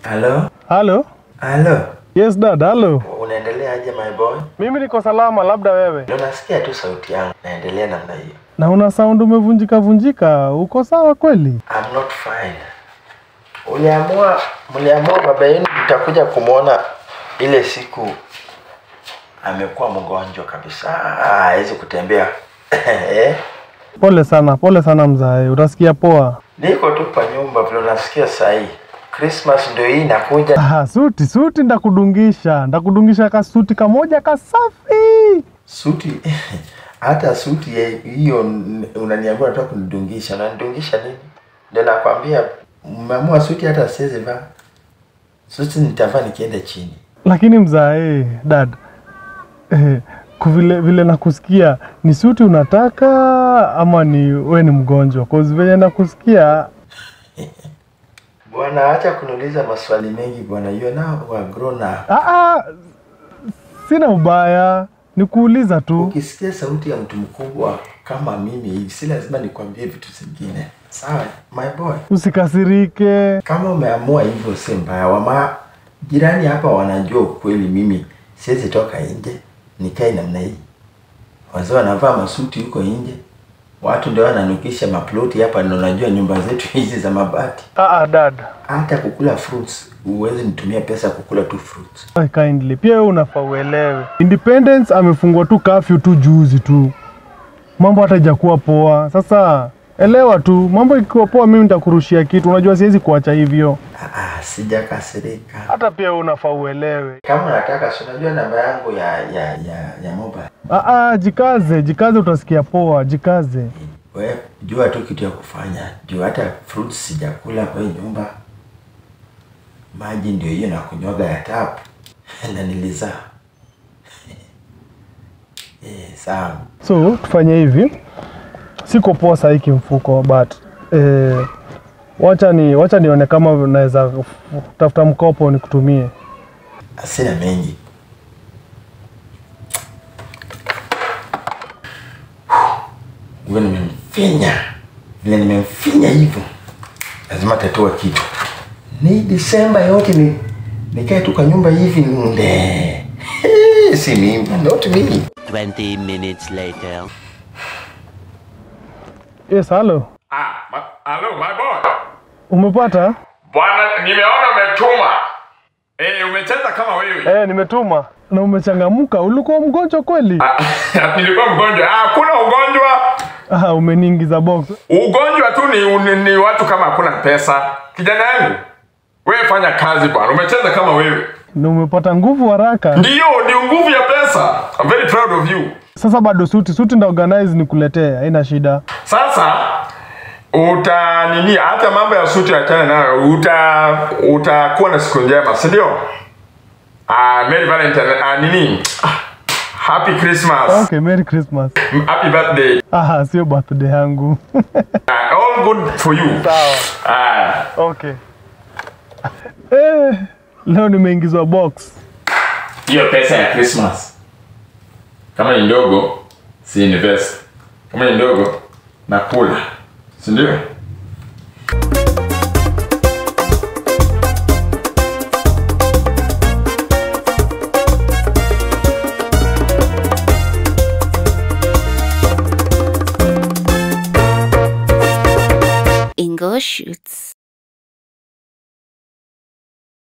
Halo? Halo? Halo? Yes dad, halo. Unaendelea aje my boy? Mimi niko salama, labda wewe. Ndio nasikia tu sauti yangu. Naendelea namna hiyo. Na una sound umevunjika vunjika, uko sawa kweli? I'm not fine. Uliamua, mliamua baba yenu mtakuja kumwona ile siku amekuwa mgonjwa kabisa, hawezi kutembea. Eh? Pole sana, pole sana mzae, utasikia poa. Niko tu kwa nyumba vile unasikia saa hii. Christmas ndio hii inakuja. Ah, suti suti, ndakudungisha ndakudungisha kasuti kamoja kasafi. Suti hata suti ya- hiyo n- unaniambia unataka kunidungisha, unanidungisha nini? Ndio nakwambia mmeamua suti hata siwezi vaa. Suti nitavaa nikienda chini. Lakini mzae, dad, eh, kuvile vile nakusikia ni suti unataka ama ni we ni mgonjwa? Cause venye nakusikia Bwana, acha kuniuliza maswali mengi bwana. You are now a grown up. ah, ah, sina ubaya, ni kuuliza tu. Ukisikia sauti ya mtu mkubwa kama mimi hivi, si lazima nikwambie vitu zingine. Sawa, my boy. Usikasirike. Kama umeamua hivyo si mbaya. Wama jirani hapa wanajua ukweli, mimi siwezi toka nje nikae namna hii. Wazee wanavaa masuti huko nje, watu ndio wananukisha maploti hapa, na unajua nyumba zetu hizi za mabati. Ah, ah, dad, Hata kukula fruits huwezi nitumia pesa kukula tu fruits. Ay, kindly pia wewe unafaa uelewe. Independence amefungwa tu kafyu tu juzi tu, mambo hata ijakuwa poa. Sasa elewa tu, mambo ikiwa poa, mimi nitakurushia kitu. Unajua siwezi kuacha hivyo. Ah, ah, sijakasirika. Hata pia wewe unafaa uelewe. Kama unataka, si unajua namba yangu ya ya ya, ya mobile. Ah, ah, jikaze, jikaze, utasikia poa, jikaze. We jua tu kitu ya kufanya, juu hata fruits sijakula kwa hii nyumba. Maji ndio hiyo na kunywaga ya tap na nilizaa. Eh, sawa. So tufanye hivi, siko poa sahii kimfuko, but eh, wacha ni wacha nione kama naweza tafuta mkopo nikutumie. Asina mengi. Vile nimemfinya, vile nimemfinya hivyo, lazima tatua kitu. Ni Disemba yote ni nikae tu kwa nyumba hivi nde. Si mimi, not me. 20 minutes later. Yes, halo, Ah, ma- hello my boy. umepata? Bwana, nimeona umetuma. Eh, umecheza kama wewe. Eh, nimetuma na umechangamka. Ulikuwa mgonjwa kweli? Ah, nilikuwa mgonjwa. Ah, hakuna ugonjwa. Ah, umeniingiza box. Ugonjwa tu ni, ni, ni watu kama hakuna pesa. Kijana yangu, wewe fanya kazi bwana. Umecheza kama wewe. Na umepata nguvu haraka. Ndio, ni nguvu ya pesa. I'm very proud of you. Sasa bado suti suti nda organize nikuletee, haina shida. Sasa uta nini, hata mambo ya suti achana nayo, uta utakuwa na siku njema, si ndio? Ah, Merry Valentine, ah, nini? Ah, Happy Christmas. Okay, Merry Christmas. Happy birthday. Ah, sio birthday yangu. Ah, all good for you. Sawa. Ah, Okay. Eh, leo nimeingizwa box. hiyo pesa ya Christmas. Kama ni ndogo, si invest. Kama ni ndogo, nakula. Si ndio? Ingo Shoots.